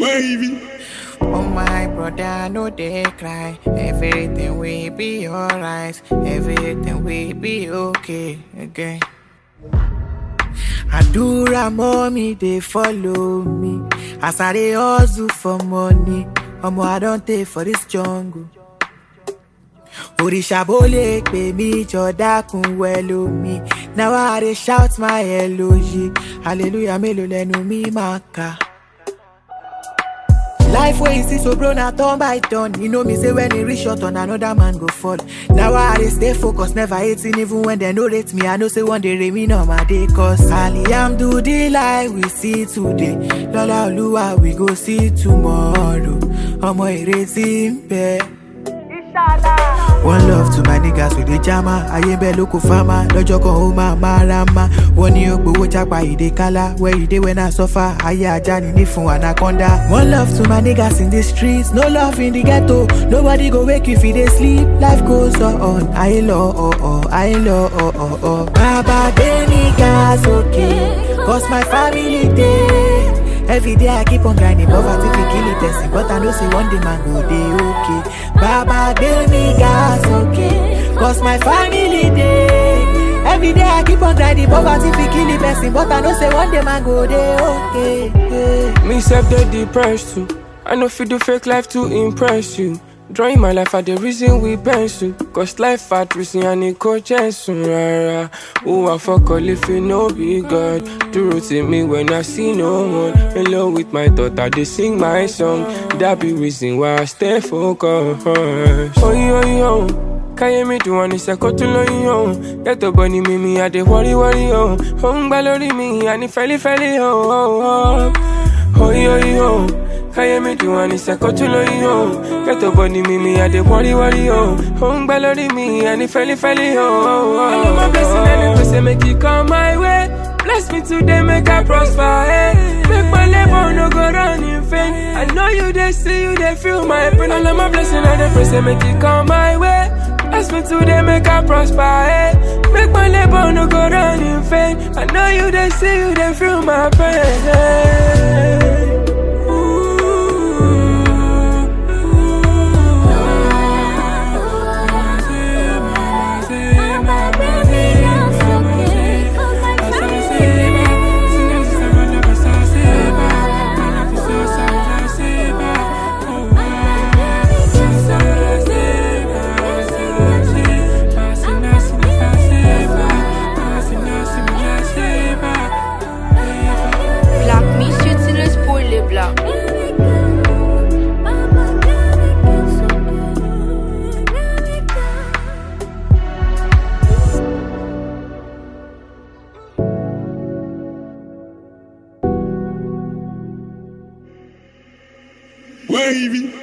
Wavy. Oh my brother, no they cry. Everything will be alright. Everything will be okay again. Adura mommy, they follow me. As I dey hustle for money. Omo, I don't take for this jungle. Òrìṣà bó lè pè mí jọ dákun wẹ̀lú mi. Now I dey shout my eloyi. Hallelujah mélòó lẹ́nu mi máa kà. Life wey you see so bro na turn by turn. You know me say when e reach your turn another man go fall. Now I dey stay focused, never hating even when dem no rate me. I know say one day remain on my day cause Alhamdulillah we see today. Lọ́lá Olúwa we go see tomorrow. Ọmọ ìrètí ń bẹ. One love to my niggas with the jama. Ayé bẹ́ẹ̀ ló kó fama. Lọ́jọ́ kan ó máa máa ra ma. Wọ́n ní ó gbowó jápa ìdè kálá. Where you dey when I suffer? Ayé ajá ni ní fún anaconda. One love to my niggas in the streets. No love in the ghetto. Nobody go wake you if you dey sleep. Life goes on. Ayé lọ ọ̀ọ̀. Ayé lọ ọ̀ọ̀. Bàbá gbé niggas okay. Cause my family dey. Every day I keep on grinding, poverty fi kill a person, but I know say one day man go dey okay. Baba give me gas, okay, cause my family dey. Every day I keep on grinding, poverty fi kill a person, but I know say one day man go dey okay. Yeah. Me self dey depressed too. I know fit do fake life to impress you. Drawing my life at the reason we pencil. Cause life at reason and it go soon rara. Who I fuck all if you know be God. Do to me when I see no one. In love with my thought, I dey sing my song. That be reason why I stay focused. Oh yo yo. káyé mi dùn wọn ní sẹ́kọ́ tó lóyún ọ̀hún yàtọ̀ bọ̀ ni mímí àdé wọ́rí wọ́rí ọ̀hún ó ń gbá lórí mi àní fẹ́lífẹ́lí ọ̀hún oyi oyi ọ̀hún káyé mi dùn wọn ní sẹ́kọ́ tó lóyún ọ̀hún yàtọ̀ bọ̀ ni mímí àdé wọ́rí wọ́rí ọ̀hún ó ń gbá lórí mi àní fẹ́lífẹ́lí ọ̀hún. ọlọ́mọ blessing ẹni pèsè make e come my way bless me today make I prosper eh. make my labour no go run in vain I know you dey see you dey feel my pain ọlọ́mọ blessing ẹni pèsè make e come my way. Bless me today, make I prosper, eh? Make my labor no go run in vain. I know you they see you they feel my pain. Black Monsieur Tillis pour les blancs. Wavy.